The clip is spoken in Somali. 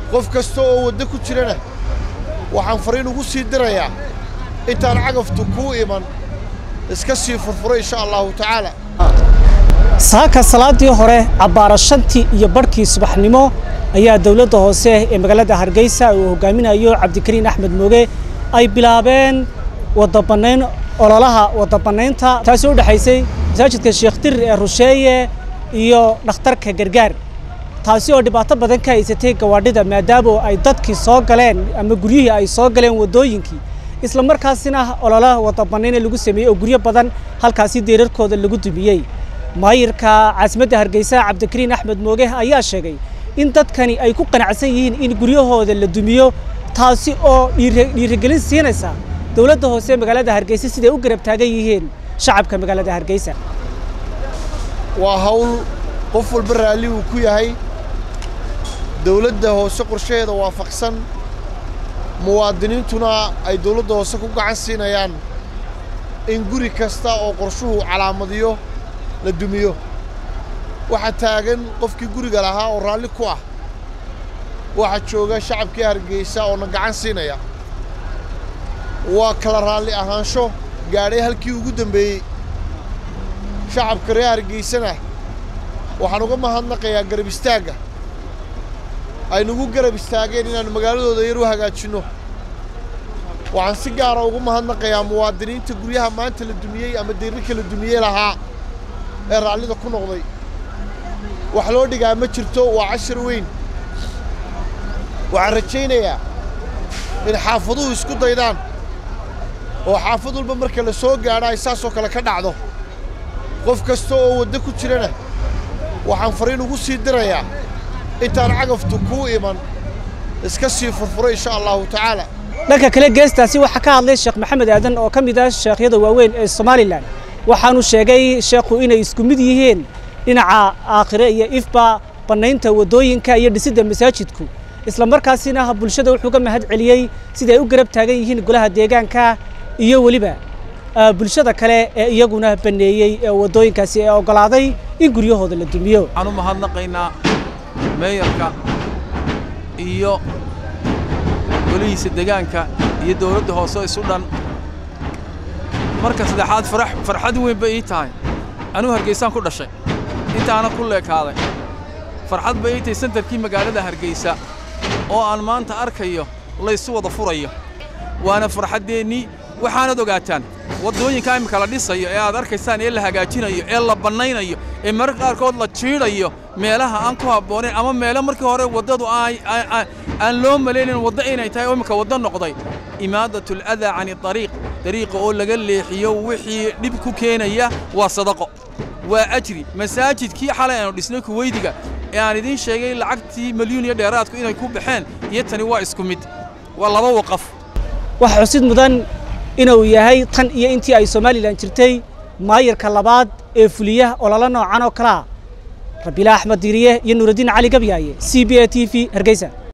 qof kasta oo waddo ku jirana waxaan fariin ugu sii dirayaa intaan cagaftu kuu iman iska sii furfuro insha allahu tacaala saaka salaadii hore cabbaara shantii iyo barhkii subaxnimo ayaa dowladda hoose ee magaalada hargeysa uu hogaaminayo cabdikariin axmed mooge ay bilaabeen wadabanayn ololaha wadabanaynta taasi u dhexaysay masaajidka sheekh dirir ee rusheeye iyo dhakhtarka gargaar taasi oo dhibaato badan ka haysatay gawaadhida maadaama ay dadkii soo galeen ama guryihii ay soo galeen waddooyinkii isla markaasina ololaha wadabanayna lagu sameeyey oo guryo badan halkaasi deerarkooda lagu dumiyey maayirka caasimadda hargeysa cabdikariin axmed mooge ayaa sheegay in dadkani ay ku qanacsan yihiin in guryahooda la dumiyo taasi oo dhiirigelin siinaysa dowladda hoose magaalada hargeysa siday u garab taagan yihiin shacabka magaalada hargeysa waa hawl qof walba raalli uu ku yahay dowladda hoose qorshaheeda waafaqsan muwaadiniintuna ay dowladda hoose ku gacan siinayaan in guri kasta oo qorshuhu calaamadiyo la dumiyo waxaa taagan qofkii guriga lahaa oo raalli ku ah waxaa jooga shacabkii hargeysa oo na gacan siinaya waa kala raalli ahaansho gaadhay halkii ugu dambeeyey shacabka reer hargeysana waxaan uga mahadnaqayaa garab istaagga ay nagu garab istaageen inaannu magaaladooda yar u hagaajinno waxaan si gaara ugu mahadnaqayaa muwaadiniinta guryaha maanta la dumiyey ama deyrarka la dumiyey lahaa ee raallida ku noqday wax loo dhigaa ma jirto waa cashar weyn waxaan rajaynayaa in xaafaduhu isku daydaan oo xaafad walba marka la soo gaadho ay saasoo kale ka dhacdo qof kasta oo waddo ku jirana waxaan fariin ugu sii dirayaa intaan cagaftu kuu iman iska sii furfuro insha allahu tacaala dhanka kale geestaasi waxaa ka hadlay sheekh maxamed aadan oo ka mid ah sheekhyada waaweyn ee somalilan waxaanu sheegay sheekhu inay isku mid yihiin dhinaca aakhire iyo ifba bannaynta waddooyinka iyo dhisidda masaajidku isla markaasina bulshada wuxuu ka mahad celiyey siday u garab taagan yihiin golaha deegaanka iyo weliba bulshada kale ee iyaguna banneeyey ee waddooyinkaasi ee oggolaaday in guryahooda la dumiyo waxaan u mahadnaqaynaa meeyarka iyo golihiisa deegaanka iyo dawladda hoose isu dhan marka saddexaad farxad weyn bay ii tahay anuu hargeysaan ku dhashay intaana ku leekaaday farxad bay ii tahay sentarkii magaalada hargeysa oo aan maanta arkayo laysu wada furayo waana farxaddeennii waxaanad ogaataan waddooyinka imika la dhisayo ee aad arkaysaan ee la hagaajinayo ee la bannaynayo ee mararka qaarkood la jiidhayo meelaha aan ku habboonayn ama meelo markii hore waddadu aan loo malaynayn waddo inay tahay oo imika waddo noqday imaadatul adaa cani ariiq dariiqa oo laga leexiyo wixii dhib ku keenaya waa sadaqo waa ajri masaajidkii xalay aanu dhisnay kuweydiga ee aan idiin sheegay lacagtii milyuun iyo dheeraadku inay ku baxeen iyo tani waa isku mid waa laba waqaf waxaa xusid mudan inuu yahay tan iyo intii ay somalilan jirtay maayirka labaad ee fuliya ololo noocan oo kalea rabiila axmed diiriye iyo nuuraddiin cali gabyaaye c b a t v hargeysa